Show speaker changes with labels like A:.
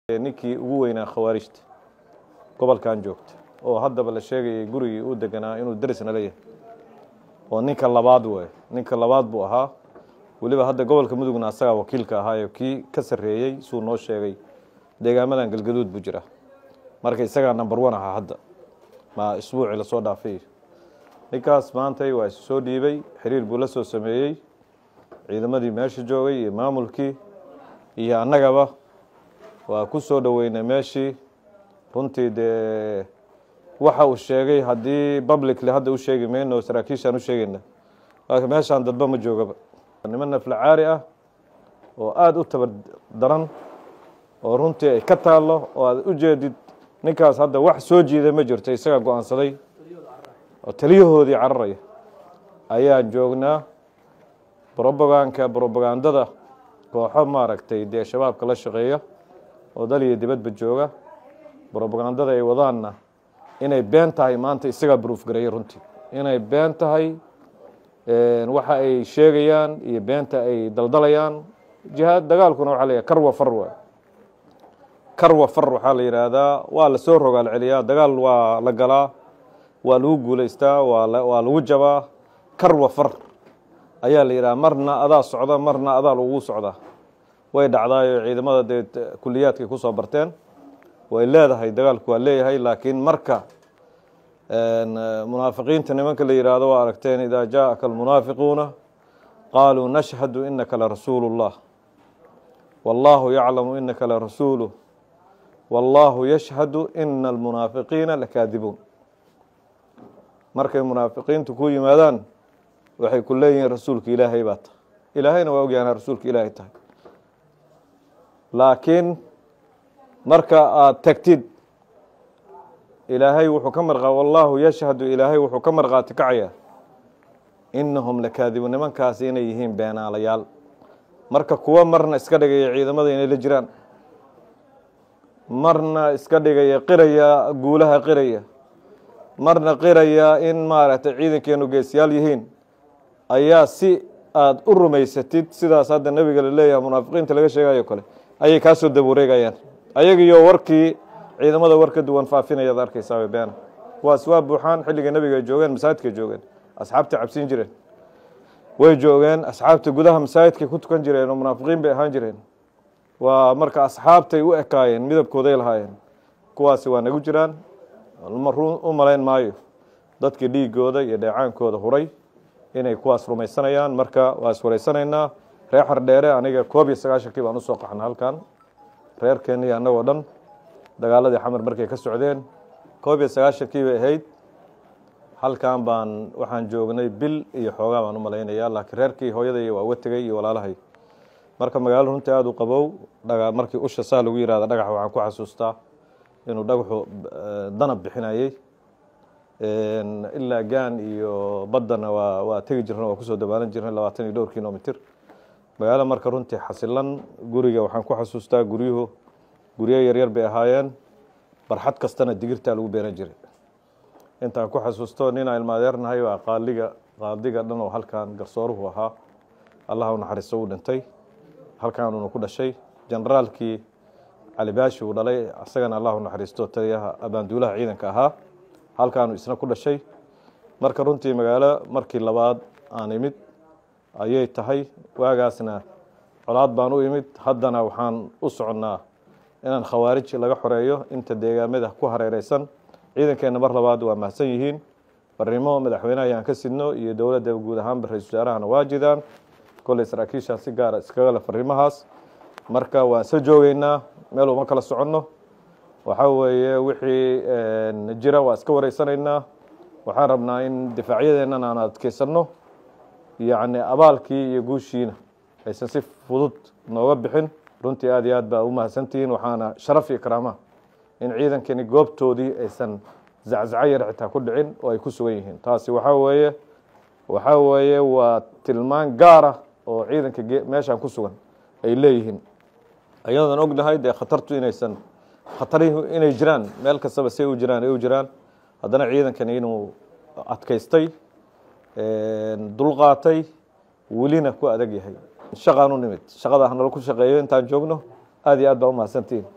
A: ninkii ugu weynaa khawaarijta gobolkan joogta oo haddaba la sheegayay gurigii uu deganaa inuu derisna leeyahay oo ninka labaad waay ninka labaad buu ahaa weliba hadda gobolka mudugna asagaa wakiilka ahaayo kii ka sarreeyey suu noo sheegay deegaamadan galgaduud buu jira marka isagaa number one ahaa hadda ma isbuucii lasoo dhaafay ninkaas maantay waa isu soo dhiibay xiriir buu la soo sameeyey ciidamadii meesha joogay iyo maamulkii iyo annagaba waa ku soo dhoweynay meeshii runtii dee waxa uu sheegay haddii publicly hadda u sheegi mayno saraakiishaan u sheegayna laakiin meeshaan dadba ma joogaba niman naflacaari ah oo aada u tabar daran oo runtii ay ka taallo oo aad u jeedid ninkaas hadda wax soo jiiday ma jirto isagaa go-aansaday oo taliyahoodii cararaya ayaan joognaa broboganka brobagandada kooxo maaragtay dee shabaabka la shaqeeya oo dal iyo dibadba jooga brobagandada ay wadaanna inay been tahay maanta isagaa bruuf gareeyay runtii inay been tahay waxa ay sheegayaan iyo beenta ay daldalayaan jihaad dagaalkuna waxaa la yidhaha karwa far waa karwa far waxaa la yidhaahdaa waa la soo rogaal celiyaa dagaal waa la galaa waa lagu guulaystaa waa waa lagu jabaa karwa far ayaa la yidhaha marna adaa socda marna adaa lagu socdaa way dhacdaayo ciidamada dee kuliyaadkay kusoo barteen way leedahay dagaalku waa leeyahay laakiin marka munaafiqiinta nimanka la yidhaahdo waa aragteen idaa jaaءaka almunaafiquuna qaaluu nashhadu inaka larasuulu اllah wاllahu yaclamu inaka larasuuluh wاllahu yashhadu ina almunaafiqiina lakaadibuun markay munaafiqiintu ku yimaadaan waxay ku leeyihiin rasuulka ilaahay baa tahay ilaahayna waa ogyaana rasuulka ilaahay tahay laakiin marka aada tagtid ilaahay wuxuu ka marqa wallaahu yashhadu ilaahay wuxuu ka marqaati kacaya inahum lakaadibuun nimankaasi inay yihiin beenaalayaal marka kuwa marna iska dhigaya ciidamada inay la jiraan marna iska dhigaya qiraya guulaha qiraya marna qiraya in maaragtay ciidankeenu geesiyaal yihiin ayaa si aada u rumaysatid sidaas hadda nebiga la leeyahay munaafiqiinta laga sheegayo kale ayay kaa soo dabuureegayaan ayagiyo warkii ciidamada war ka duwan faafinayaad arkaysaa beena kuwaas waa buuxaan xilliga nebiga ay joogeen masaajidkay joogeen asxaabta cabsiin jireen way joogeen asxaabta gudaha masaajidkay ku tukan jireen oo munaafiqiin bay ahaan jireen waa marka asxaabtay u ekaayeen midabkooday lahaayeen kuwaasi waa nagu jiraan u malayn maayo dadkii dhiigooda iyo dheecaankooda huray inay kuwaas rumaysanayaan marka waa iswaraysanaynaa reer xardheere aniga koob iyo sagaashankii baan usoo qaxna halkan reerkeennii annagoo dhan dagaaladii xamar markay ka socdeen koob iyo sagaashankii bay ahayd halkan baan waxaan joognay bil iyo xoogaa baan u malaynayaa laakiin reerkii hooyaday waa uga tegey iyo walaalahay marka magaalo runtii aada u qabow dhaga markii usha saa lagu yihahda dhagax waxaan ku xasuustaa inuu dhagaxu danab bixinayey ilaa gaan iyo baddana waa waa tegi jirna waa kusoo dabaalan jirnay labaatan iyo dhowr kilomitr magaalo marka runtii xasilan guriga waxaan ku xasuustaa guryuhu guryo yaryar bay ahaayeen barxad kastana digirtaa lagu beeran jiray intaan ku xasuusto ninaa ilmaadeernahay waa qaaliga qaadiga dhan oo halkan garsooruhu ahaa allah u naxariisto uu dhintay halkaanuna ku dhashay generaalkii cali baashi uu dhalay isagana allah u naxariisto taliyaha abaanduulaha ciidanka ahaa halkaanu isna ku dhashay marka runtii magaalo markii labaad aan imid ayay tahay waagaasna colaad baan u imid haddana waxaan u soconnaa inaan khawaarij laga xoreeyo inta deegaamada ku hareereysan ciidankeenna mar labaad waa mahadsan yihiin barnimo madaxweynaha ayaan ka sidno iyo dowladda guud ahaanba ra-isul wasaarahana waa jidaan kolley saraakiishaan si gaara iskaga le fariimahaas marka waan isla joogeynaa meel uma kala soconno waxaa weeye wixii jira waa iska wareysanaynaa waxaan rabnaa in difaacyadeennan aan adkeysanno yacni abaalkii iyo guushiina aysan si fudud nooga bixin runtii aad iyo aad baa u mahadsantihiin waxaana sharaf iyo karaama in ciidankani goobtoodii aysan zaczaco yar xitaa ku dhicin oo ay ku sugan yihiin taasi waxaa weeye waxaa weeye waa tilmaan gaara oo ciidanka meeshaan ku sugan ay leeyihiin ayadan ognahay dee khatartu inaysan khatarihu inay jiraan meel kastaba say u jiraan ay u jiraan haddana ciidankani inuu adkaystay dulqaatay welina ku adag yahay shaqaan u nimid shaqada hanala ku shaqeeyo intaan joogno aad iyo aad baa u mahadsantihiin